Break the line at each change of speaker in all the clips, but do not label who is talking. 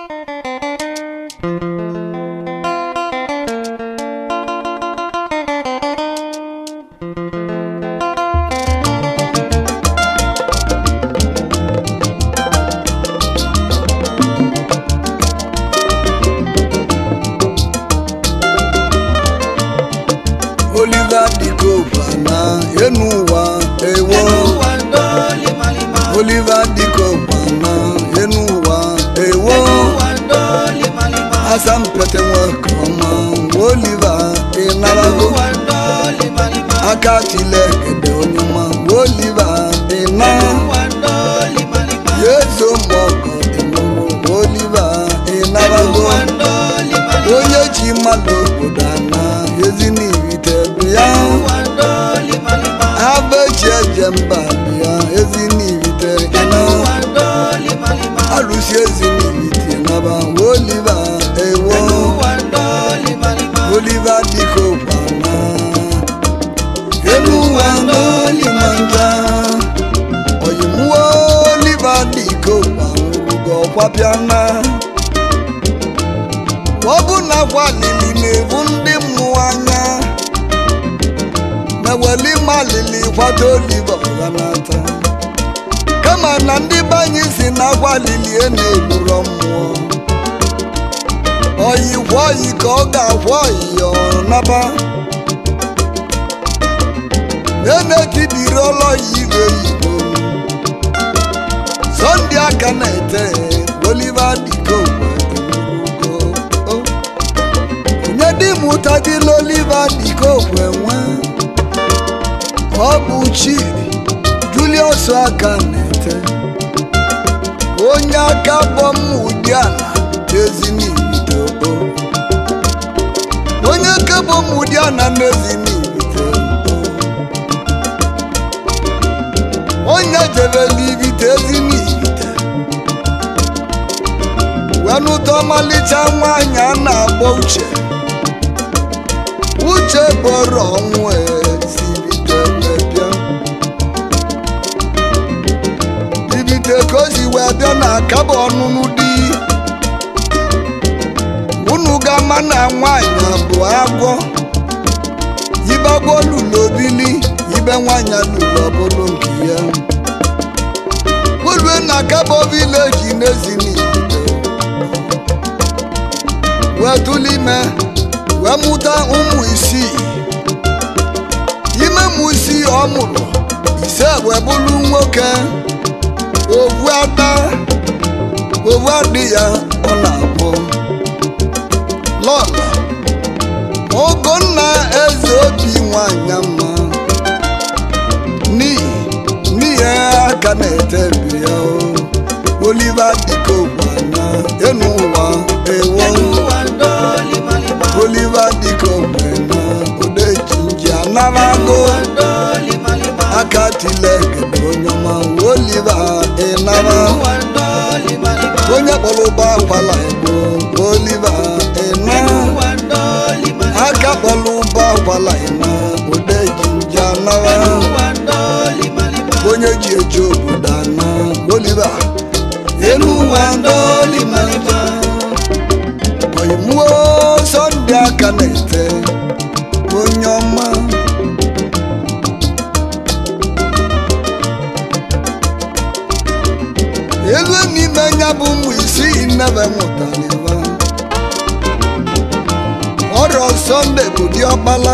Oliver Dikopa na enu ụwa ewo Oliver Dikopa na enu ụwa ewo asampete nwoke ọma Oliver ịnarago aka tilekede onye ọma Oliver ịna yezo mọgọ ịnụrụ Oliver ịnarago onye ji mmadụ obodo ana ezinibite bịa abeji eje mba bịa ezinibite ịna arụsi ezinibite naba oliva ewo oliva dịka ụkwana elu ụwa n'olimanja oyimuwo oliva dịka ụkwanrugo ọkwapịana ọ bụ na gwalili na-ebu ndị mmụọ anya meweli malili kwado oliva ọghanata kama na ndị banye si na gwalili e na-egburo mmụọ oyi kwa oyi ka ọ ga-akwa oyi ọnaba na-enetibiri ọlọyi igwe igbo sọnde aka na-ete oliva dikokwe onye dị mụta dị n'oliva dikokwe nwe ọ bụ chidi julius aka na-ete onye aka bọm ụdị ala n'ezinibite onye aka bọm ụdị ala n'ezinibite onye jebela ibite ezinibite wenụta ọmalịcha nwaanyị a na-akpọ uche uche bụrụ ọnwụ ezibite wee bịa ibite ka o si wee bịa na akaba ọnụnụ di unu ga-ama na nwaanyị bụ agwọ yibagwo lụlụ obili ibe nwaanyị lụlụ ọbụlụ nke ya ulue na akaba vileji n'ezinibite wee tụlụ ime wee mụta ụmụ isii ime mụ isii ọ mụrụ ise wee bụrụ nwoke ovu ada ovu adị ya ọ na-abụ lọla ogonna eze obi nwanyị mma n'ihi n'ihi aka na-etebi ya o oliva dịka ogwana enu ụwa ewo oliva dịka ogbena odejinji anarago aka tilekede onye ọma oliva ịnara onye kpọrọ ụba akwala igbo oliva ịna aka kpọrọ ụba akwala ịna odejinji anara onye ji eji obodo ana oliva elu ụwa ndolimalima oyimuo sọnde aka na-ete onye ọma elu n'ime ya bụ ụmụ isii nnebe mụtaliba ọrịa sọnde bụ diọkpala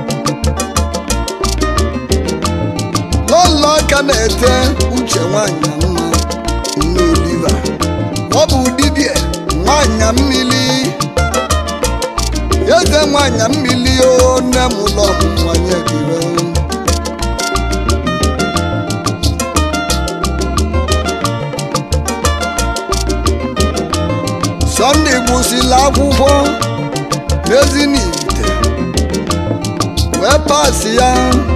lọlọ aka na-ete uche nwanyị mma nne oliva ọ bụ dibia nwanyị mmiri eze nwanyị mmiri o nne m ụlọ ọmụmanye gire sọnde gụsịrị akwụkwọ n'ezinibite wee pasị ya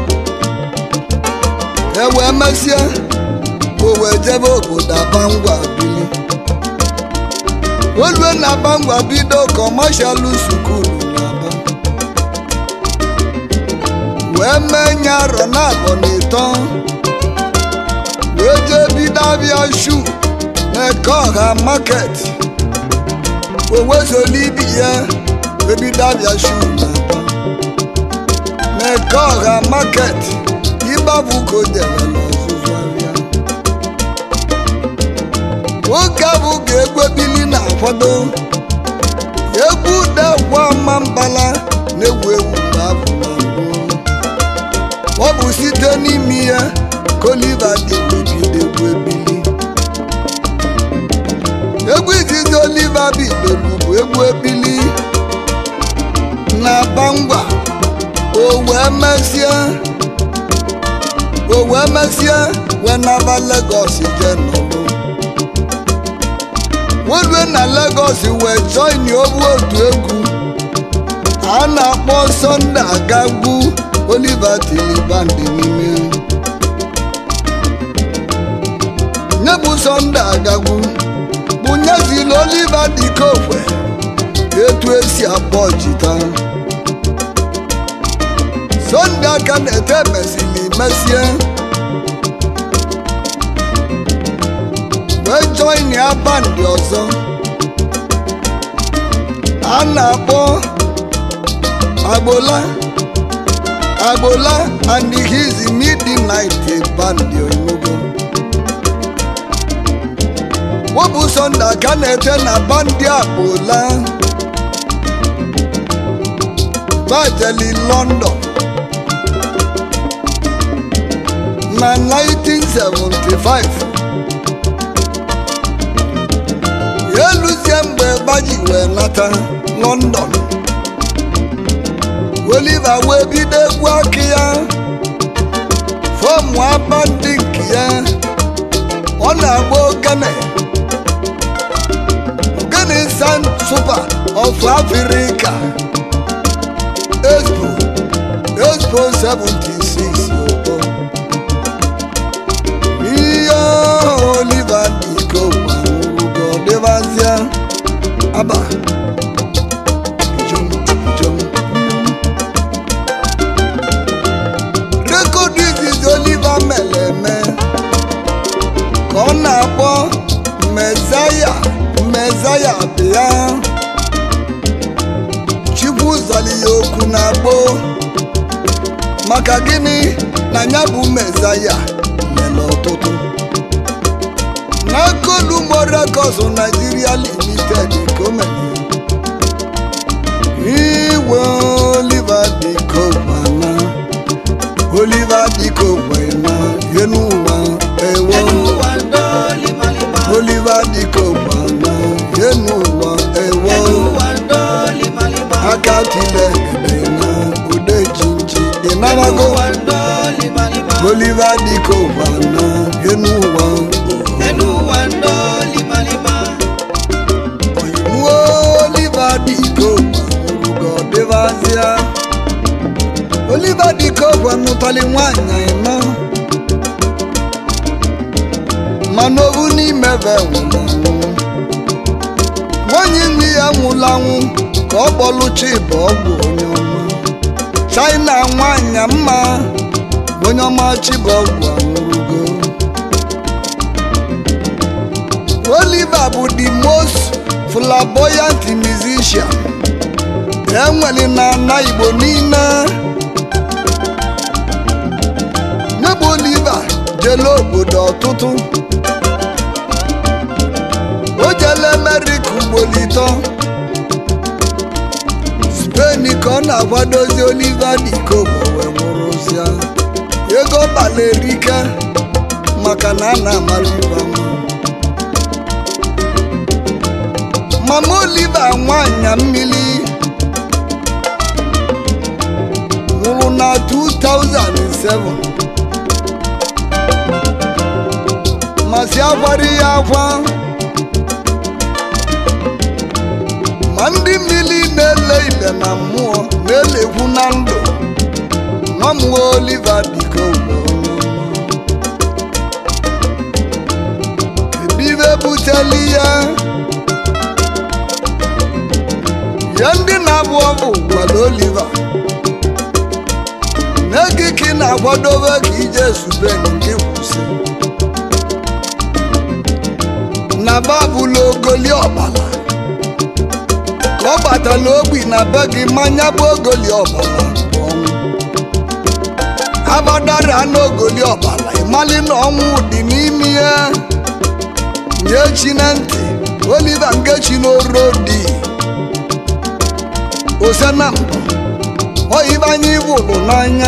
e wee mesịa o wee jebe obodo abangwa bili olue na abangwa bido kọmashalụ sukulu n'aba wee mee nye arọ na abọ na ịtọ wee jee bido abịa shu na eke ọha maket owezoli ibi ya ebido abịa shu na-aba n'eke ọha maket ịgbabụ ka o dere n'ọzụzụ ahịa nwoke abụ ka egwu ebili na-akwado egwu dekwa ọma mbala na-ewu ewu mgbe abụ na mbụ ọ bụ site n'ime ya ka oliva dị ebido egwu ebili egwu izizi oliva bidoro bụ egwu ebili na bangwa o wee mesie o wee mesie wee naba Lagos jee nọrọ welue na Lagos wee join obu otu egwu a na-akpọ Sunday Agagbu Oliver Tilibandi n'ime nye bụ Sunday Agagbu bụ nyezili Oliver Dikokwe etu esi akpọ jita Sunday aka na-ete mesili mesie wee join ya bandị ọzọ a na-akpọ agbola agbola and his midnight bandị onugo wọbụ Sunday aka na-ete na bandị agbola bajeli London na 1975 eluzie mgbe gbaji wee nata London Oliver wee bido egwu aka ya fọmụ aba ndị nke ya ọ na-agba ogene ogene Sound Super of Africa Expo Expo 76 obo ihe Oliver Dikokwe anwụrụgo dịbazịa aba ijom ijom rekọd izizi Oliver mere eme ka ọ na-akpọ mezaya mezaya bịa chukwu zọli ya okwu na-akpọ maka gịnị na ya bụ mezaya mere ọtụtụ n'akọlumo records Nigeria limited ka o mere iwe Oliver Dikokwe na Oliver Dikokwe na enu ụwa ewo Oliver Dikokwe na enu ụwa ewo aka tile egede na ude jinji ịnarago Oliver Dikokwe na enu ụwa nwa Oliver Dikokwe nwụrụgo dịbazịa Oliver Dikokwe nụtali nwanyị ịnọ mana obu n'ime be nwụrụ anwụ nwanyị nwe ya nwụrụ anwụ ka ọ kpọlụchi bụ ọgwụ onye ọma China nwanyị mma onye ọma chibọgwụ anwụrụgo Oliver bụ the most flamboyant musician enwere na ana Igbo niile nyebụ Oliver jele obodo ọtụtụ o jele America ugboro ịtọ Spain ka ọ na-akwadozi Oliver Dikokwe wee nwụrụzịa ego bala erike maka na a na-amara ibe ama mama Oliver nwanyị mmiri nwụrụ na 2007 masị akwara ya akwa ma ndị mmiri na-ele ile na mmụọ na-elekwu na ndụ nọmụọ Oliver Dikokwe kedu ibe buteli ya ya ndị na-abụ ọbụ gwara Oliver n'ego ka ị na-akwadobe ka ije Suben nke kwụsị na babụlụ ogoli ọbala ka ọ gbatala ogbi na be gị mmanya bụ ogoli ọbara bụ ọnwụ abadara n'ogoli ọbara ịmali na ọnwụ dị n'ime ya nye chi na ntị oliva ngechi n'oro dị ose na mbọ oyibe ibụlụ n'anya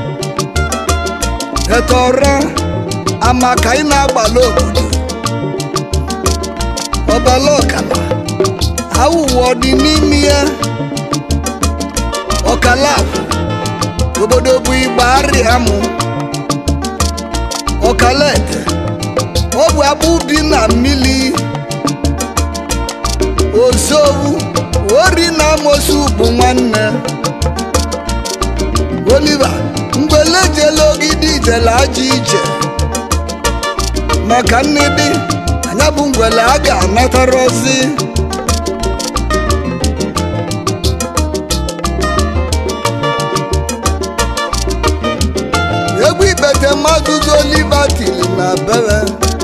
etọra amaka ị na-agbala obodo ọbala ọkala awụwa dị n'ime ya ọkala afọ obodo bụ igba arịa mụ ọkala ete ọ bụ akpụ bi na mmiri ozowu ori na amosu bụ nwanne oliva mgbele jele ogidi jele aja ije maka nnidi anya bụ ngwele a ga-anatara ozi egwu ikpete mmadụ zu oliva tiri na bere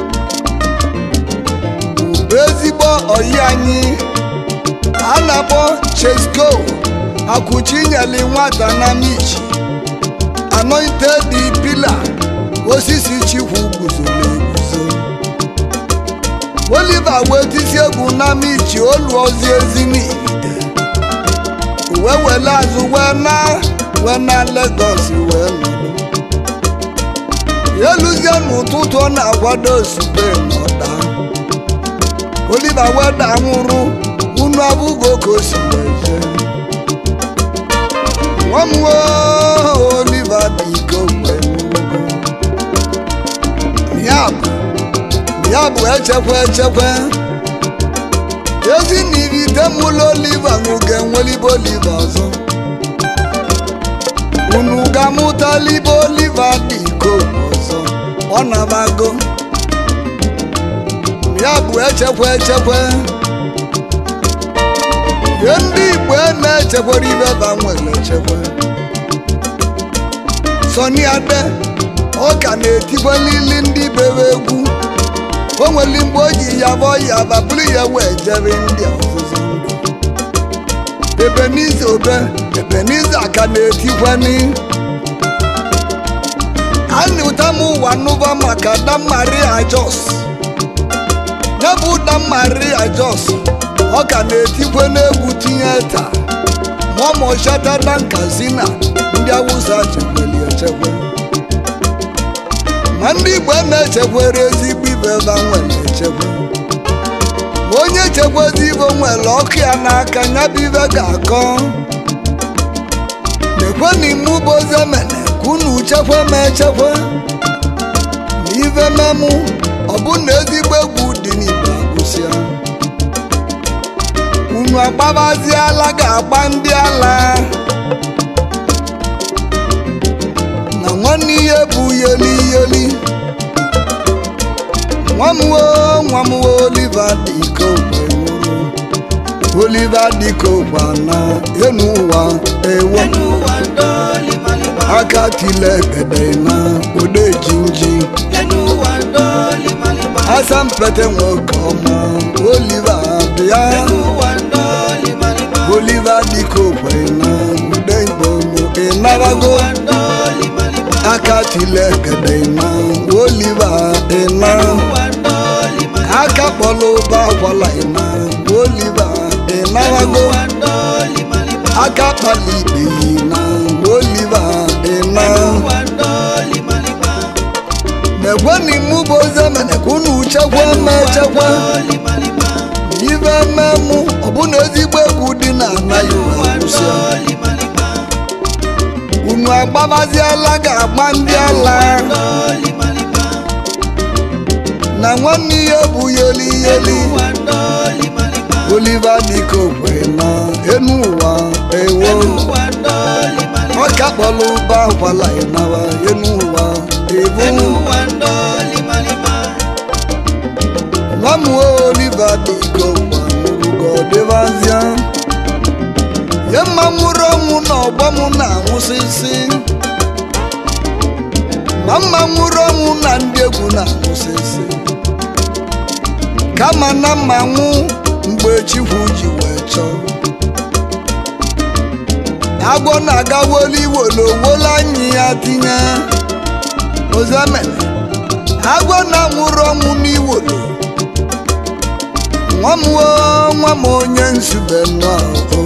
bụ ezigbo oyi anyị a na-akpọ chesko akwụchi nyeli nwata na michi anointed pila osisi chikwu guzoro eguzo oliva wee tisi egwu na michi olu ozi ezi n'ite wee wele azụ wee na wee na Lagos wee nọdụ eluzie n'ụtụtụ ọ na-akwado ozugbo n'ọda oliva wee da nwụrụ unu abụghị ka o si wee jee nwa m nwoo oliva dị ike ogbe ya bụ ya bụ echekwa echekwa ezi na irite mụlụ oliva nwụga enwelibe oliva ọzọ unu ga-amụtalibe oliva dị ike ogbe ọzọ ọ na-abago ya bụ echekwa echekwa ihe ndị igbo na-echekwara ibe ba nwere echekwa sọni ade ọ ka na-etikwalili ndị bere egwu o nwere mgbe o ji ya bụ ya baburu ya wee jere ndị ọzụzụ ndụ ebenize obe ebenize aka na-etikwani anyị ụta m ụwa nụba maka Damaria Jos ya bụ Damaria Jos ọ ka na-etikwe n'egwu tinye taa mọmọchatada nkazina ndị awụsa chekwere echekwe ma ndị igbo na-echekwere ezigbo ibe ba nwere echekwe ma onye chekwezi ibe nwere ọkụ ya n'aka ya bụ ibe ga-akọ nekwenimụ bụ ozemene ka unu chekwe ma echekwe na ibe memụ ọ bụ na ezigbo egwu dị n'igbo agụsịa unu agbabaziala ga-agba ndị ala na nwanne ihe bụ yeli yeli nwamwo nwamwo oliva dịka ogbe nwụrụ oliva dịka ogbe na enu ụwa ewo
ẹnu wa ń dọ́ọ̀lì màlìmá.
aka tile gede na ode jinji
ẹnu wa ń dọ́ọ̀lì màlìmá.
asampete nwoke ọma oliva bịa
ẹnu wa ń dọ́ọ̀lì màlìmá.
oliva dịka ogbe na ude igbomo
ẹnu
ịnarago
wa ń dọ́ọ̀lì màlìmá.
aka tile gede na oliva ịna
ẹnu wa ń dọ́ọ̀lì màlìmá.
aka kpọlụ ụba akwala ịna oliva
ẹnu
ịnarago
wa ń dọ́ọ̀lì màlìmá.
aka kpali ikpe na oliva ịna
ẹnu wa ń dọ́ọ̀lì màlìmá.
nekweni mụ bụ ozemene ka unu chekwa ma echekwa
dọ́ọ̀lì màlìmá.
ibe mmemụ ọbụna ezigbo egwu dị na anaghị
ẹnu wa ń
ewusịa
dọ́ọ̀lì màlìmá.
unu agbabaziela ga-agba ndị ala
dọ́ọ̀lì màlìmá.
na nwanne ihe bụ yeli yeli
ẹnu wa ń dọ́ọ̀lì màlìmá.
oliva dịka okwe na enu ụwa ewo
ẹnu wa ń dọ́ọ̀lì màlìmá.
ọka kpọrọ ụba akwala ịnawa enu ụwa ebu
ẹnu wa ń dọ́ọ̀lì màlìmá.
nwa m oliva dịka okwe nụrụgo dịbazịa ye mma nwụrụ ọnwụ na ọgbọ m na-anwụsịsị ma mma nwụrụ ọnwụ na ndị egwu na-anwụsịsị kama na mma nwụ mgbe chikwu ji wee chọọ agwọ na-aga woli wolo wola anyị ya tinye ozemene agwọ na-anwụrụ ọnwụ n'iwolo nwa m oo, nwa m onye nzube nnọọ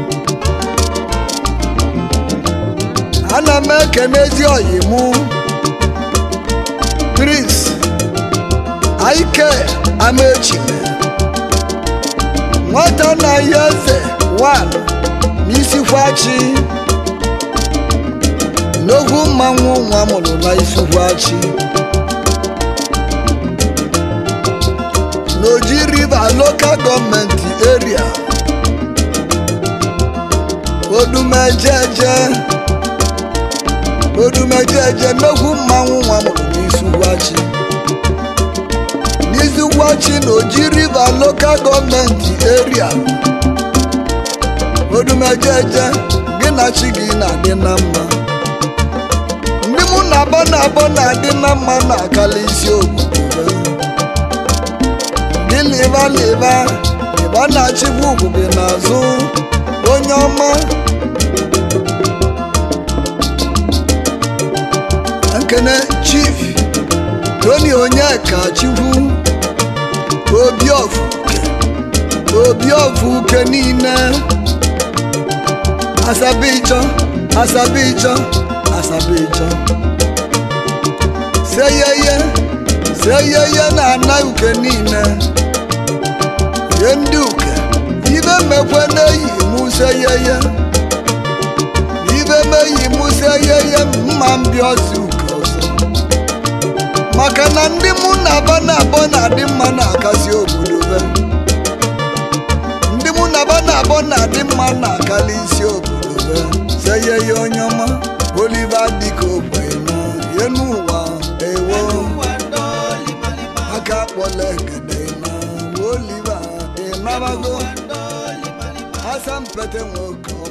ana m ekene ezi oyi mụ prince aike amechime nwata na ya eze wan n'isikwachi n'ogwu mmanwụ nwa mụrụ na isikwachi n'oji river local gọọmenti area odumejeje odumejeje n'ogwu mmanwụ nwa mụrụ n'isikwachi n'izugwachi na oji river local gọọmenti area odumejeje gị na chi gị na-adị na mma ndị mụ na abọ na abọ na-adị na mma na-akala isi obodo gị lịba lịba ịba na-achịkwa ugwu gị n'azụ onye ọma nkene chief tony onyeka chukwu obi ofuke obi ofuke niile asabijọ asabijọ asabijọ seyeye seyeye na-ana uke niile ye ndị uke ibe mekwe na-eyi mụ seyeye ibe meyi mụ seyeye mma mbịa ọsị uke ọzọ maka na ndị mụ na-aba na-abọ na-adị mma na-akasi obodo be ndị mụ na-aba na-abọ na-adị mma na-akali isi obodo be seye ya onye ọma oliva dịka ogbenye ye n'ụwa ewo aka kpọla egede na oliva ịnabago asampete nwoke